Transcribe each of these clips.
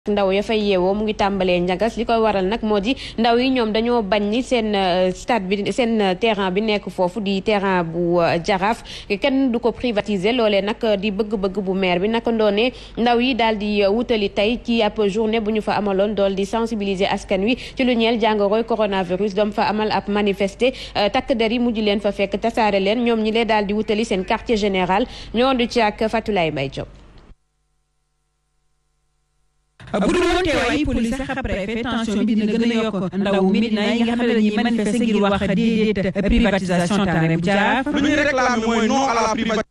ndaw ya fay yeewoo mu ngi tàmbalee njagas li koy waral nag moo di ndaw yi ñoom dañoo bañ ni seen stade bi seen terrain bi nekk foofu di terrain bu jaraaf kenn du ko privatiser loolee nag di bëgg-bëgg bu maire bi naka ndoone ndaw yi daal di wutali tey ci ab journée bu ñu fa amaloon dool di sensibiliser askan wi ci lu ñeel jàngoroy coronavirus doom fa amal ab manifester takk der yi mujj leen fa fekk tasaare leen ñoom ñi lee daal di wutali seen quartier général ñoo du ci ak Fatulaye Mbaye Diop bu dul woon teewaay police sax préfet tension bi dina gën a yokk ndaw Médina yi nga xam ne dañuy manifester ngir wax déedéet privatisation terrain bu Jaraaf lu ñuy réclamer mooy non à la privatisation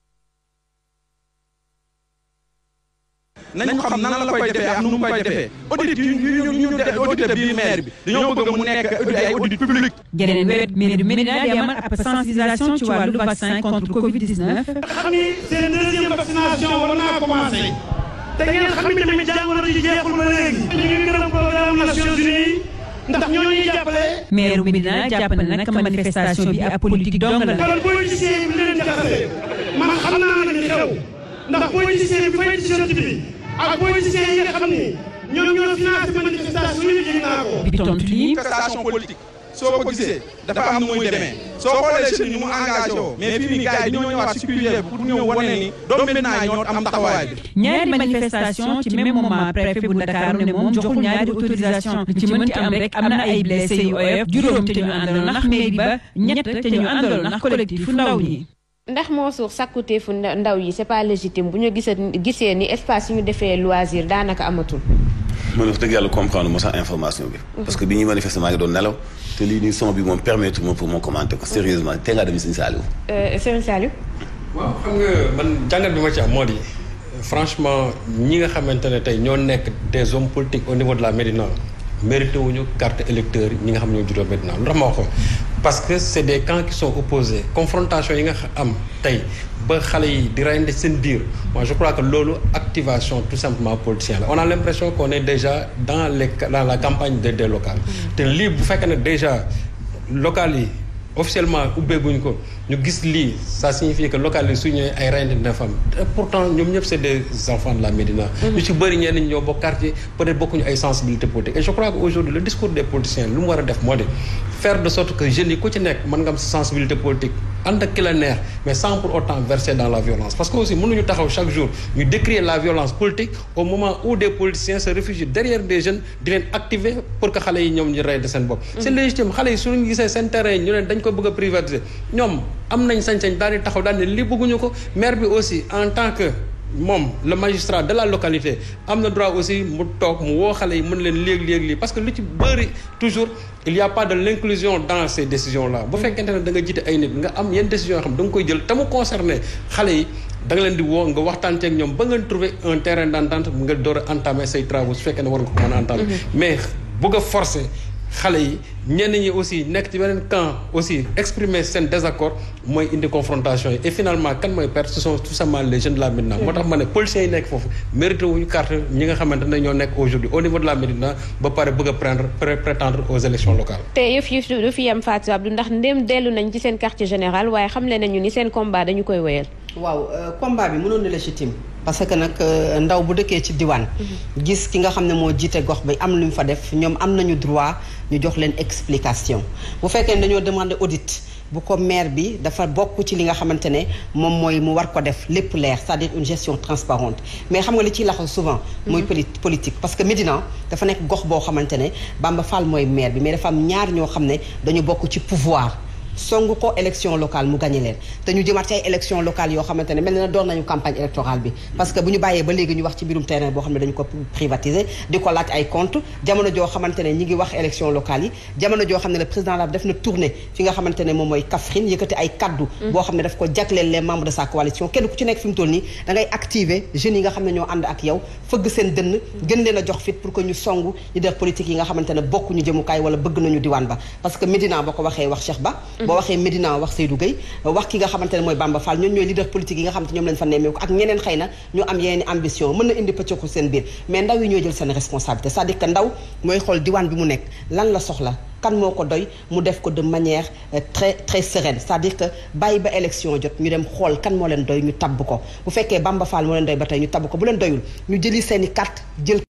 nañ ko xam nan la koy defee ak nu mu koy defee audit yu ñu ñu audité bii maire bi dañoo bëgg mu nekk ay audit public geneen wet mairie du Médina di amal ab sensibilisation ci wàllu vaccin contre Covid 19 xam ni seen deuxième vaccination war naa commencé te ngeen xam ni tamit jàngoro ji jeexul ba léegi. ñu ngi gërëm programme Nations Unies ndax ñoo ñuy jàppale. maire bu Médina jàpp na nag manifestation bi ab politique dong la. kon politicien bi leen jaxase man xam naa nag li xew ndax politicien bi fay ci société bi ak politicien yi nga xam ni ñoom ñoo financé manifestation yi yëg naa ko. bi tontu lii manifestation politique soo ko gisee dafa am nu muy demee soo xoolee jeunes yi mu engagé woo mais fii nii gars yi ñoo ñëwaat si cuvier pour ñëw wane ni doomu Médina yi ñoo am taxawaay bi ñaari manifestation ci même moment préfet bu Dakar ne moom joxul ñaari autorisation li ci mënti am rek am na ay blessé yu oyof juróom te ñu àndaloon ndax mairie ba ñett te ñu àndaloon ndax collectif fu ndaw ñi ndax moo suur sàkkuteefu ndaw yi c'est pas légitime bu ñu gisee gisee ni espace yu ñu defee loisir daanaka amatul man wax dëgg yàlla comprendre moo sax information bi parce que bi ñuy manifester maa ngi doon nelaw te lii nii son bi moom permettre moom pour moo commenter ko sérieusement te ngaa dem Serigne Saliou Serigne Saliou waaw xam nga man jàngat bi ma ci am moo di franchement ñi nga xamante ne tey ñoo nekk des hommes politiques au niveau de la Médina mérité wuñu carte électeur ñi nga xam ñoo juddoo Médina lu tax ma wax ko parce que c'est des camps qui sont opposés confrontation yi nga am tey ba xale yi di reyante seen biir moi je crois que loolu activation tout simplement politicien la on a l'impression qu'on est déjà dans les dans la campagne des des locales te lii bu fekkee ne déjà locales yi officiellement ubbeeguñ ko ñu gis lii ça signifie que local yi su ñëwee ay reyante dina fa am te pourtant ñoom ñëpp c'est des enfants de la Médina ñu ci bëri ñenn ñi ñoo bokk quartier peut-être bokkuñu ay sensibilité politique et je crois que aujourd'hui le discours des politiciens lu mu war a def moo di faire de sorte que jeunes yi ku ci nekk mën nga am sa sensibilité politique ànd ak ki la neex mais sans pour autant verser dans la violence parce que aussi mënuñu taxaw chaque jour ñu décrier la violence politique au moment où des politiciens se réfugient derrière des jeunes di leen activer pour que xale yi ñoom ñu rey de seen bopp c'est légitime xale yi suñu gisee seen terrain ñu ne dañ ko bëgg a privatiser ñoom am nañ sañ-sañ daal di taxaw daal ne lii bëgguñu ko maire bi aussi en tant que moom le magistrat de la localité am na droit aussi mu toog mu woo xale yi mën leen léeg-léeg lii parce que lu ci bëri toujours il y a pas de l'inclusion dans ces décisions là bu fekkente ne da nga jiite ay nit nga am yenn décisions yoo xam da nga koy jël te mu concerné xale yi da nga leen di woo nga waxtaan ak ñoom ba ngeen trouver un terrain d'entente nga door a entamer say travaux su fekkee ne war nga ko mën a entamer mais bëgg a forcer xale yi ñenn ñi aussi nekk ci beneen camp aussi exprimer seen désaccord mooy indi confrontation yi et finalement kan mooy perte ce sont tout simplement les jeunes de la Médina moo tax ma ne policiers yi nekk foofu mérité wuñu carte ñi nga xamante ne ñoo nekk aujourd'hui au niveau de la Médina ba pare bëgg a prendre prétendre aux élections locales te yëf yi du fi yem Fatou Abdou ndax ndéem dellu nañ ci seen quartier général waaye xamle nañu ni seen combat dañu koy wéyal waaw combat bi mënoon na légitime parce que nag ndaw bu dëkkee ci diwaan gis ki nga xam ne moo jiite gox bi am lu ñu fa def ñoom am nañu droit ñu jox leen explication bu fekkee ne dañoo demander audit bu ko maire bi dafa bokk ci li nga xamante ne moom mooy mu war ko def lépp leer c'est-à-dire une gestion transparente mais xam nga li ciy laxaw souvent mooy politique parce que Médina dafa nekk gox boo xamante ne Bamba Fall mooy maire bi mais dafa am ñaar ñoo xam ne dañu bokk ci pouvoir songu ko élection locale mu gagné leen te ñu jëmaat ci ay élection locale yoo xamante ne mel na doon nañu campagne électorale bi parce que bu ñu bàyyee ba léegi ñu wax ci mbirum terrain boo xam ne dañu ko privatiser di ko laaj ay compte jamono joo xamante ne ñi ngi wax élection locale yi jamono joo xam ne le président la def na tournée fi nga xamante ne moom mooy Kaffrine yëkkati ay kaddu boo xam ne daf ko jagleel les membres de sa coalition kenn ku ci nekk fi mu toll nii da ngay activer jeunes yi nga xam ne ñoo ànd ak yow fëgg seen dënn gën leen a jox fit pour que ñu songu leader politique yi nga xamante ne bokk ñu jëmukaay wala bëgg nañu diwaan ba parce que Médina boo ko waxee wax Cheikh Ba boo waxee Médina wax Seydou Gueye wax ki nga xamante ne mooy Bamba Fall ñoom ñooy leader politique yi nga xamante ñoom lañ fa nemmeeku ak ñeneen xëy na ñu am yeneen ambition mën na indi pëccoxu seen biir mais ndaw yi ñooy jël seen responsabilité c'est-à-dire que ndaw mooy xool diwaan bi mu nekk lan la soxla kan moo ko doy mu def ko de manière très très sereine c'est-à-dire que bàyyi ba élection jot ñu dem xool kan moo leen doy ñu tabb ko bu fekkee Bamba Fall moo leen doy ba tey ñu tabb ko bu leen doyul ñu jëli seen i carte jël